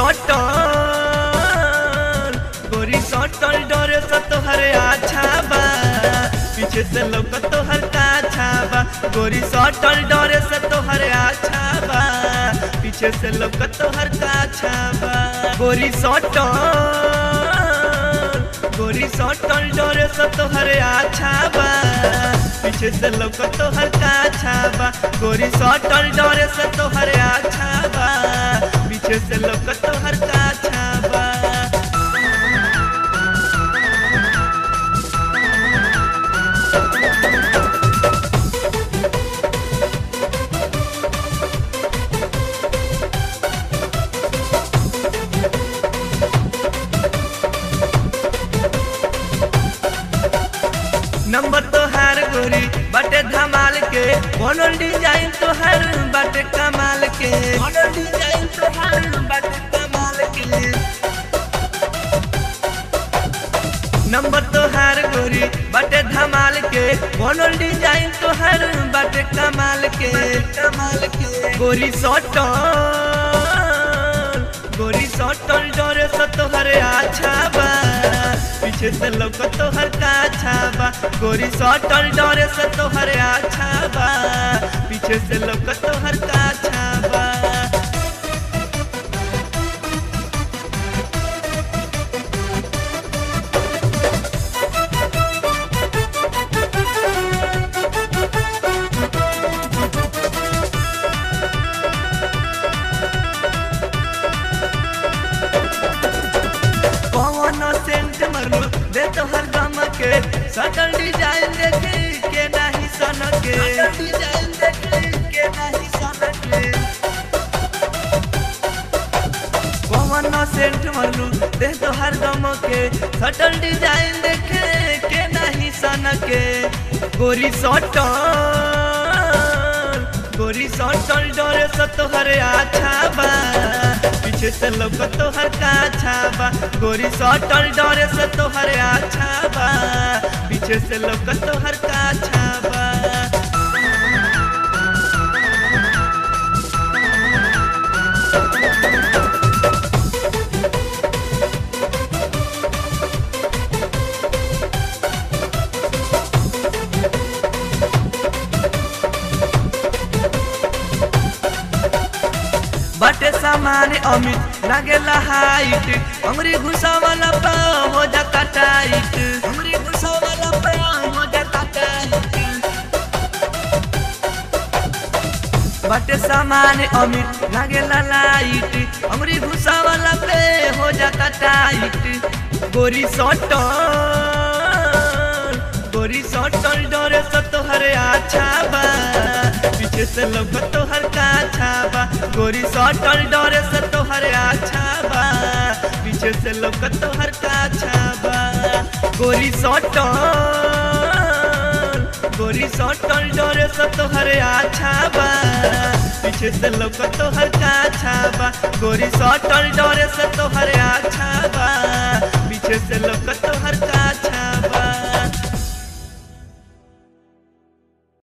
सटल गोरी सटल डरे से तोहरे अच्छा बा पीछे से लोग तोहर काछा बा गोरी सटल डरे से तोहरे अच्छा बा पीछे से लोग तोहर काछा बा गोरी सटल गोरी सटल डरे से तोहरे अच्छा बा पीछे से लोग तोहर काछा बा गोरी सटल डरे से तोहरे अच्छा बा पीछे से लोग तोहर काछा बा नंबर तोहार गोरी बाटे धमाल के बनल डिजाइन तोहार बाटे कमाल के बनल डिजाइन तोहार बाटे कमाल के नंबर तोहार गोरी बाटे धमाल के बनल डिजाइन तोहार बाटे कमाल के कमाल के गोरी सटल गोरी सटल डरे से तोहरे अच्छा बा पीछे से लोग तोहर काछा बा गोरी सटल डरे से तोहरे अच्छा बा पीछे से लोग तोहर काछा बा कौन सेंट मरलो दे तो हर गम के सटल डिजाइन देखे के नहीं सन के डिजाइन देखे के नहीं सन के कौन सेंट मरलो दे तो हर गम के सटल डिजाइन देखे के नहीं सन के गोरी सटल गोरी सटल डरे से तोहरे अच्छा बा पीछे से लोग तोहर काछा बा गोरी सटल डरे से तोहरे अच्छा बा पीछे से लोग तोहर काछा बा बटे सामान अमित लागेला हाइट अंगरी घुसा वाला पाव हो जाता टाइट अंगरी घुसा वाला पाव हो जाता टाइट बटे सामान अमित लागेला लाइट अंगरी घुसा वाला पे हो जाता टाइट गोरी सटल गोरी सटल डरे से तोहरे अच्छा बा पीछे से लोग तोहर काछा बा गोरी सटल डरे से तोहरे अच्छा बा पीछे से लोग तोहर काछा बा गोरी सटल गोरी सटल डरे से तोहरे अच्छा बा पीछे से लोग तोहर काछा बा गोरी सटल डरे से तोहरे अच्छा बा पीछे से लोग तोहर